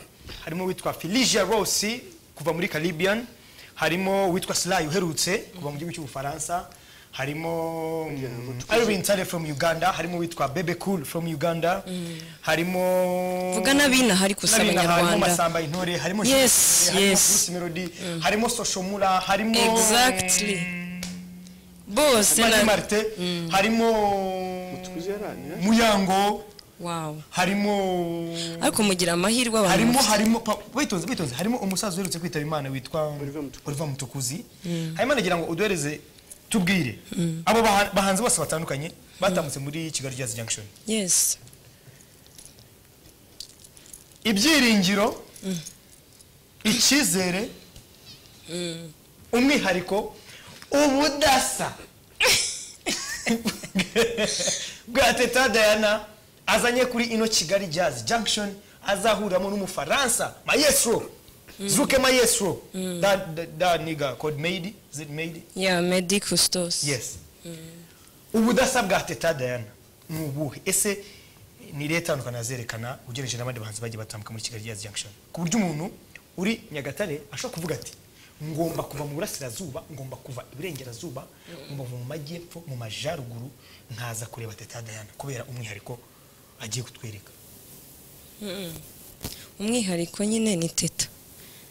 harimo witwa felicia rossi kuva muri caribbean harimo witwa sly uherutse kuva mu gihugu cy'ubufaransa harimo irvin tale from uganda harimo witwa bebe cool from uganda harimo vuga n'abinaha ariko si n'abinaha, harimo abanyarwanda masamba intore harimo Yes, harimo yes. Bruce melody harimo soshomura harimo exactly bose Mani na Martin, harimo tuzi yarani Muyango, wow harimo ariko mugira amahirwe abantu harimo harimo pa- witonze witonze harimo umusaza uherutse kwitaba imana witwa Oliver Mutukuzi. Oliver Mutukuzi hanyuma nagira ngo uduhereze tubwire abo baha- bahanzi bose batandukanye batambutse muri Kigali Jazz Junction yes ibyiringiro icyizere umwihariko ubudasa bwa teta dayana azanye kuri ino kigali jazz junction azahuriramo n'umufaransa mayesro zuke mayesro da, da, da niga code made is it made ya medi kustos yes ubudasa bwa teta dayana ni ubuhe ese ni leta itandukanye azerekana ugereranyije n'abandi bahanzi bagiye batambuka muri kigali jazz junction ku buryo umuntu uri nyagatare ashobora kuvuga ati ngomba kuva mu burasirazuba ngomba kuva iburengerazuba ngomba kuva mu majyepfo mu majyaruguru nkaza kureba teta dayana kubera umwihariko agiye kutwereka umwihariko nyine ni teta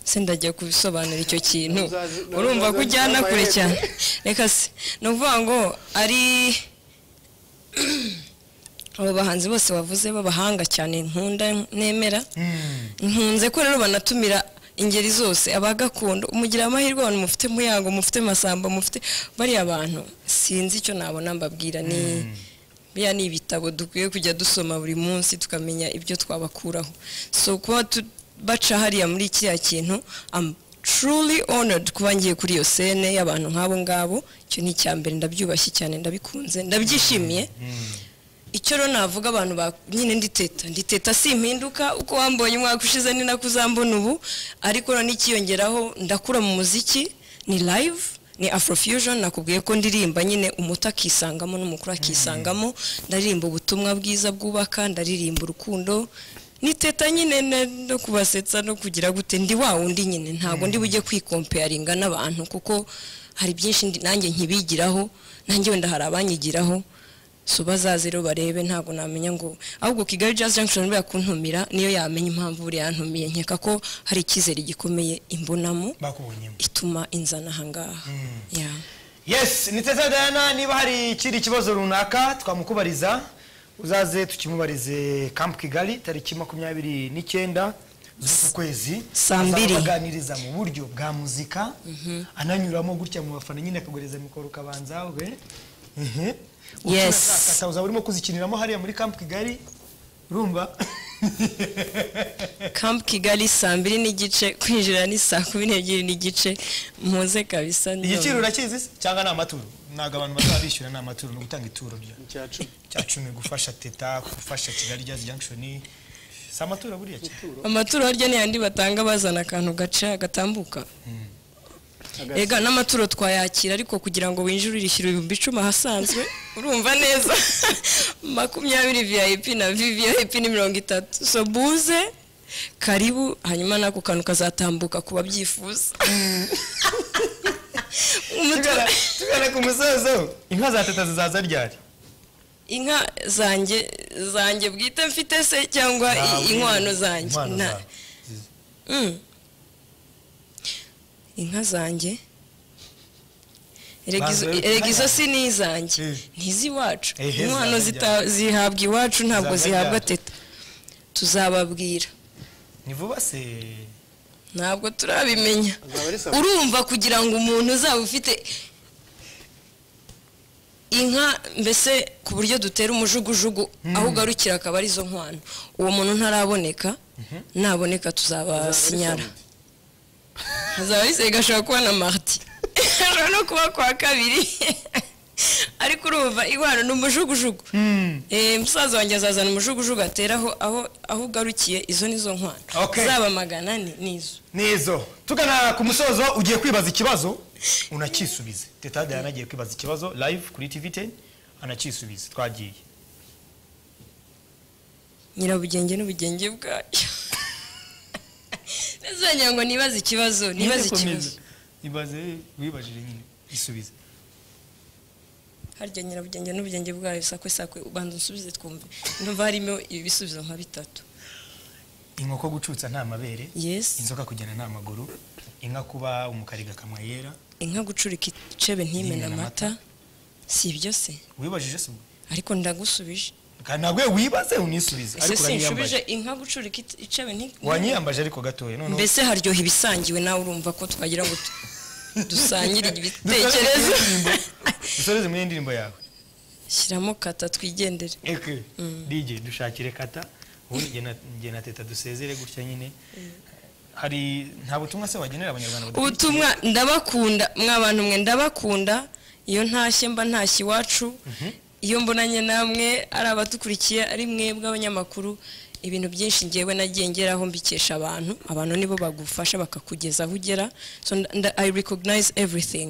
se ndajya kubisobanura icyo kintu Uzaze- na- urumva ko uzaze- ujyana uzampa kure ihembe. cyane reka se ni ukuvuga ngo ari abo bahanzi bose bavuze b'abahanga cyane nkunda nemera nkunze ko rero banatumira ingeri zose abagakondo mugira amahirwe abantu mufite muyango mufite masamba mufite bariya bantu sinzi icyo nabona mbabwira ni biriya ni ibitabo dukwiye kujya dusoma buri munsi tukamenya ibyo twabakuraho so kuba tu- baca hariya muri kiriya kintu am truly honored kuba ngiye kuri iyo sene y'abantu nk'abo ngabo icyo ni icya mbere ndabyubashye cyane ndabikunze ndabyishimiye icyo rero navuga abantu ba nyine nditeta nditeta simpinduka uko wambonye umwaka ushize ni nako uzambona ubu ariko rero n'ikiyongeraho ndakura mu muziki ni live ni afrofusion nakubwiye ko ndirimba nyine umuto akisangamo n'umukuru akisangamo ndaririmba ubutumwa bwiza bwubaka ndaririmba urukundo niteta nyine ne- no kubasetsa no kugira gute ndi wa wundi nyine ntabwo ndi bujye kwikompeyaringa n'abantu kuko hari byinshi ndi- nanjye nkibigiraho nanjye wenda hari abanyigiraho so bazaze rero barebe ntabwo namenya ngo ahubwo kigali jazz junction buriya kuntumira niyo yamenya impamvu buriya yantumiye nkeka ko hari icyizere gikomeye imbonamo bakubonyemo ituma inzana ahangaha Ya. yes ni teta dayana niba hari ikindi kibazo runaka twamukubariza uzaze tukimubarize camp kigali tariki makumyabiri n'icyenda z'uku kwezi Saa mbiri. azabaganiriza mu buryo bwa muzika ananyuramo gutya mu bafana nyine akaguhereza mikoro ukabanza we Mhm. Ubutumwa Yes. azakata, uzaba urimo kuzikiniramo hariya muri camp kigali urumva camp kigali saa mbiri n'igice kwinjira ni saa kumi n'ebyiri n'igice muze kabisa none. igiciro urakizi se? cyangwa ni amaturo ntabwo abantu bazaba bishyura ni amaturo ni ugutanga ituro rya cyacu cya cumi gufasha teta gufasha kigali jazz junction si amatora buriya cyane amaturo harya ni yandi batanga bazana akantu gaca gatambuka Agasa. ega n'amaturo twayakira ariko kugira ngo winjire urishyura ibihumbi icumi ahasanzwe urumva neza makumyabiri vip na vvip ni mirongo itatu so buze karibu hanyuma n'ako kantu kazatambuka ku babyifuza umutwe tugana ku musozo inka za teta zizaza ryari inka zanjye zanjye bwite mfite se cyangwa i- inkwano zanjye Inkwano Nta- zawe. Mm. inka zanjye Erega izo- Banza yo- erega izo si n'izanjye Eh. ntiz'iwacu Ehe, inkwano zizaba zita- zihabwa iwacu ntabwo Zizaba zihabwa ryari? teta tuzababwira ni vuba se ntabwo turabimenya Azaba ari sawa. urumva kugira ngo umuntu uzaba ufite inka mbese ku buryo dutera umujugujugu aho ugarukira akaba arizo nkwano uwo muntu ntaraboneka naboneka tuzabasinyara hazaba ari sega ashobora kuba na mariti ashobora no kuba kwa kabiri ariko urumva inkwano ni umujugujugu Eh, musaza wanjye azazana umujugujugu ateraho aho aho ugarukiye izo nizo nkwano Okay. zaba magana ane nizo nizo tugana ku musozo ugiye kwibaza ikibazo unakisubize teta dayana agiye kwibaza ikibazo live kuri tv 10 anakisubiza twagiye nyirabugenge n'ubugenge bwayo ntazongera ngo nibaze ikibazo nibaze ikibazo ibaze wibajije nyine isubize harya nyirabugenge n'ubugenge bwayo sakwe sakwe ubanza unsubize twumve ndumva harimo ibisubizo nka bitatu inkoko gucutsa nta mabere Yes. inzoka kugenda nta maguru inka kuba umukariga akanwa yera inka gucurika icebe ntimena Ntimena amata. amata si ibyo se wibajije se ubwo? ariko ndagusubije Kandi ntabwo we wibaze unisubize ese ariko sinshubije uranyiyambaje inka gucurika it- icebe nti wanyiyambaje ariko gatoya noneho mbese haryoha ibisangiwe nawe urumva ko twagira ngo tu- dusangire Dusoreze ibitekerezo muri iyi ndirimbo- dusoreze muri iyi ndirimbo yawe shyiramo kata twigendere eke dj dushakire kata ubundi njye na- njye na teta dusezere gutya nyine hari nta butumwa se wagenera abanyarwanda badafite? ubutumwa ndabakunda mwa bantu mwe ndabakunda iyo ntashye mba ntashye iwacu iyo mbonanye namwe ari abadukurikiye ari mwebwe abanyamakuru ibintu byinshi ngewe nagiye ngeraho mbikesha abantu abantu nibo bagufasha bakakugeza aho ugera so nda- nda- i recognize everything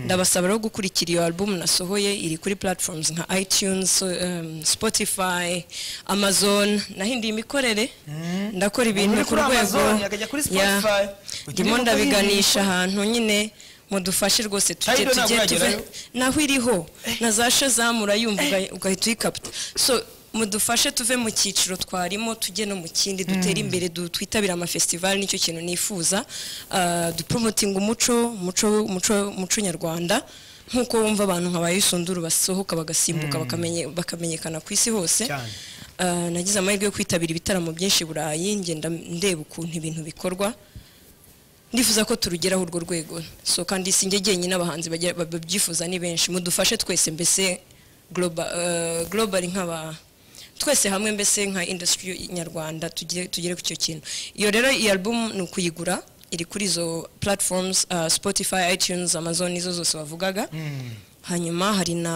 ndabasaba rero gukurikira iyo album nasohoye iri kuri platforms nka itunes um, spotify amazon nahinduye imikorere ndakora ibintu Umuntu uri ku kuri rwego Amazon, akajya kuri Yeah. Spotify. ndimo ndabiganisha ahantu nyine mudufashe rwose tujye Tidal tujye ntabwo tuve yagerayo? naho iriho na za shazamura yumva uga- ugahita uyikapita so mudufashe tuve mu cyiciro twarimo tujye no mu kindi dutere imbere du- twitabire amafestivali nicyo kintu nifuza Ah, dupromotinga umuco umuco umuco umuco nyarwanda nk'uko wumva abantu nka ba Yusunduru basohoka bagasimbuka bakamenye- bakamenyekana ku isi hose Cyane. Ah, nagize amahirwe yo kwitabira ibitaramo byinshi i burayi ngenda ndeba ukuntu ibintu bikorwa ndifuza ko turugeraho urwo rwego so kandi si njye jyenyine abahanzi bagira- ba- babyifuza ni benshi mudufashe twese mbese global eh, global nk'aba twese hamwe mbese nka industry nyarwanda tugire tugere ku icyo kintu iyo rero iyi album ni ukuyigura iri kuri izo platforms ah, Spotify iTunes Amazon izo zose wavugaga hanyuma hari na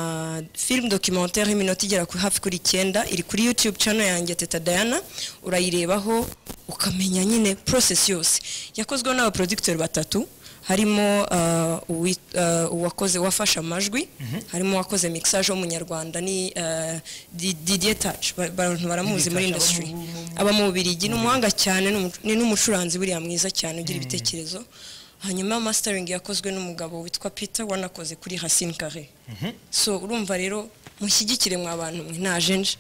film documentaire y'iminota igera ku hafi kuri icyenda iri kuri YouTube channel yanjye Teta Diana urayirebaho ukamenya nyine process yose yakozweho n'abaproducteur batatu harimo ah, uwi- ah, uwakoze wafashe amajwi harimo uwakoze mixage w'umunyarwanda ni ah, Di- Didier Touch ba- abantu baramuzi muri Didier Touch, aba industry mu- mu- aba mu Bubiligi ni umuhanga cyane ni umu- ni n'umucuranzi buriya mwiza cyane ugira ibitekerezo hanyuma mastering yakozwe n'umugabo witwa Peter wanakoze kuri Racine Carré so urumva rero mushyigikire mwa bantu mwe najenje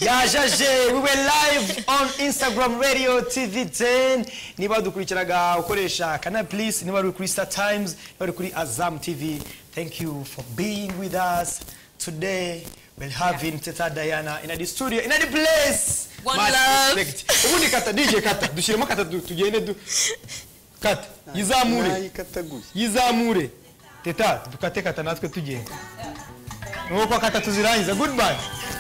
yajaje we were live on instagram radio tv 10 niba dukurikiraga ukoresha canal plus niba uri kuri star times niba uri kuri azam tv thank you for being with us today we'll have in teta diana in the studio in the place One Much love. respect. ubundi kata dj kata dushyiremo kata du- tugende du kata yizamure nayikataguye yizamure teta dukate kata natwe tugenda nuko kata tuzirangiza goodbye